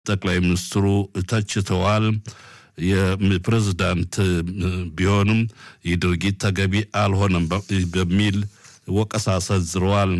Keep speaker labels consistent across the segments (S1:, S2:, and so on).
S1: ጠቅላይ ሚኒስትሩ ተችተዋል። የፕሬዝዳንት ቢሆንም ይህ ድርጊት ተገቢ አልሆነም በሚል ወቀሳ ሰንዝረዋል።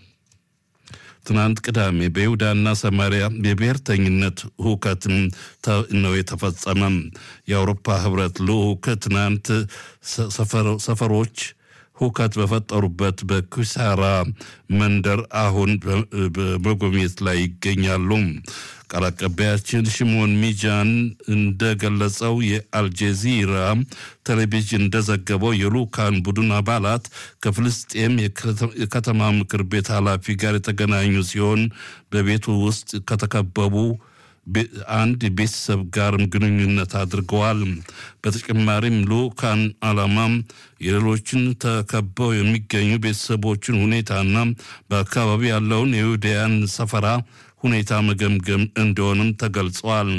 S1: ትናንት ቅዳሜ በይሁዳና ሰማሪያ የብሔርተኝነት ሁከት ነው የተፈጸመ። የአውሮፓ ህብረት ልዑክ ትናንት ሰፈሮች ሁከት በፈጠሩበት በኩሳራ መንደር አሁን በመጎብኘት ላይ ይገኛሉ። ቃል አቀባያችን ሽሞን ሚጃን እንደገለጸው የአልጀዚራ ቴሌቪዥን እንደዘገበው የልኡካን ቡድን አባላት ከፍልስጤም የከተማ ምክር ቤት ኃላፊ ጋር የተገናኙ ሲሆን በቤቱ ውስጥ ከተከበቡ አንድ ቤተሰብ ጋርም ግንኙነት አድርገዋል። በተጨማሪም ልኡካን ዓላማም የሌሎችን ተከበው የሚገኙ ቤተሰቦችን ሁኔታና በአካባቢ ያለውን የይሁዳያን ሰፈራ ሁኔታ መገምገም እንደሆንም ተገልጿል።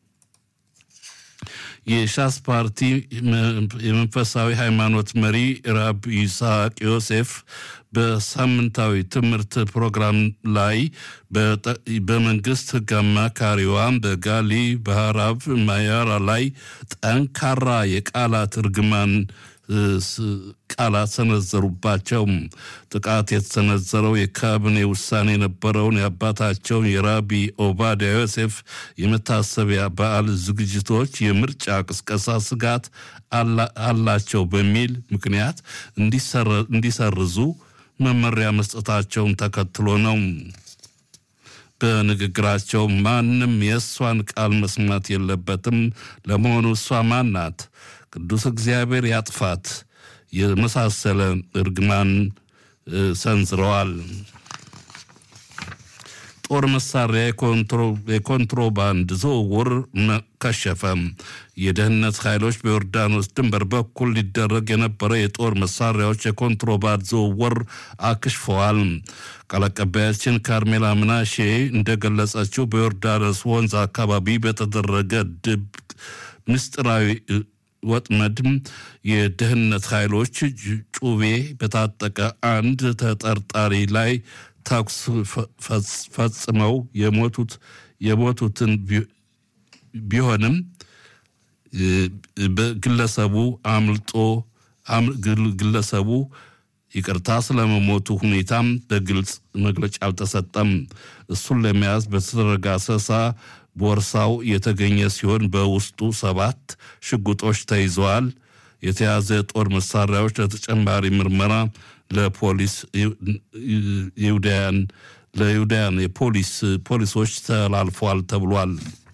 S1: የሻስ ፓርቲ የመንፈሳዊ ሃይማኖት መሪ ራብ ይስሐቅ ዮሴፍ በሳምንታዊ ትምህርት ፕሮግራም ላይ በመንግስት ሕግ አማካሪዋ በጋሊ ባህራብ ማያራ ላይ ጠንካራ የቃላት እርግማን ቃላት ሰነዘሩባቸው። ጥቃት የተሰነዘረው የካቢኔ ውሳኔ የነበረውን የአባታቸውን የራቢ ኦባዲያ ዮሴፍ የመታሰቢያ በዓል ዝግጅቶች የምርጫ ቅስቀሳ ስጋት አላቸው በሚል ምክንያት እንዲሰርዙ መመሪያ መስጠታቸውን ተከትሎ ነው። በንግግራቸው ማንም የእሷን ቃል መስማት የለበትም። ለመሆኑ እሷ ማን ናት? ቅዱስ እግዚአብሔር ያጥፋት የመሳሰለ እርግማን ሰንዝረዋል። ጦር መሳሪያ የኮንትሮባንድ ዝውውር ከሸፈ። የደህንነት ኃይሎች በዮርዳኖስ ድንበር በኩል ሊደረግ የነበረ የጦር መሳሪያዎች የኮንትሮባንድ ዝውውር አክሽፈዋል። ቃል አቀባያችን ካርሜላ ምናሼ እንደገለጸችው በዮርዳኖስ ወንዝ አካባቢ በተደረገ ድብቅ ምስጢራዊ ወጥመድም የደህንነት ኃይሎች ጩቤ በታጠቀ አንድ ተጠርጣሪ ላይ ተኩስ ፈጽመው የሞቱት የሞቱትን ቢሆንም ግለሰቡ አምልጦ ግለሰቡ ይቅርታ ስለመሞቱ ሁኔታም በግልጽ መግለጫ አልተሰጠም። እሱን ለመያዝ በተደረገ አሰሳ ቦርሳው የተገኘ ሲሆን በውስጡ ሰባት ሽጉጦች ተይዘዋል። የተያዘ የጦር መሳሪያዎች ለተጨማሪ ምርመራ ለፖሊስ ይሁዳያን ለይሁዳያን የፖሊስ ፖሊሶች ተላልፏል ተብሏል።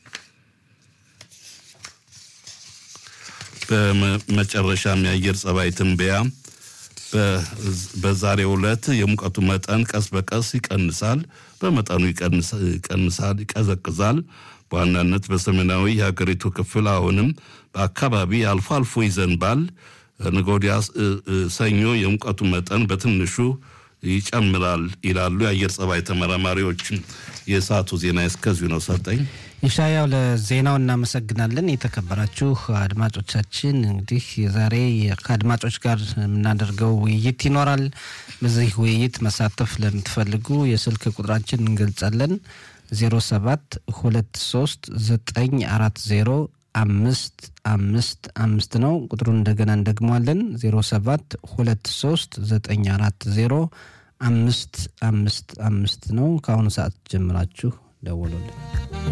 S1: በመጨረሻም የአየር ጸባይ ትንበያ በዛሬው ዕለት የሙቀቱ መጠን ቀስ በቀስ ይቀንሳል፣ በመጠኑ ይቀንሳል፣ ይቀዘቅዛል። በዋናነት በሰሜናዊ የሀገሪቱ ክፍል አሁንም በአካባቢ አልፎ አልፎ ይዘንባል። ነገ ወዲያ ሰኞ የሙቀቱ መጠን በትንሹ ይጨምራል ይላሉ የአየር ጸባይ ተመራማሪዎች። የሰዓቱ ዜና እስከዚሁ ነው። ሰጠኝ
S2: ይሻያው ለዜናው እናመሰግናለን። የተከበራችሁ አድማጮቻችን እንግዲህ የዛሬ ከአድማጮች ጋር የምናደርገው ውይይት ይኖራል። በዚህ ውይይት መሳተፍ ለምትፈልጉ የስልክ ቁጥራችን እንገልጻለን 07 23 940 አምስት አምስት አምስት ነው። ቁጥሩን እንደገና እንደግሟለን 07 23 940 አምስት አምስት አምስት ነው። ከአሁኑ ሰዓት ጀምራችሁ ደውሉልን።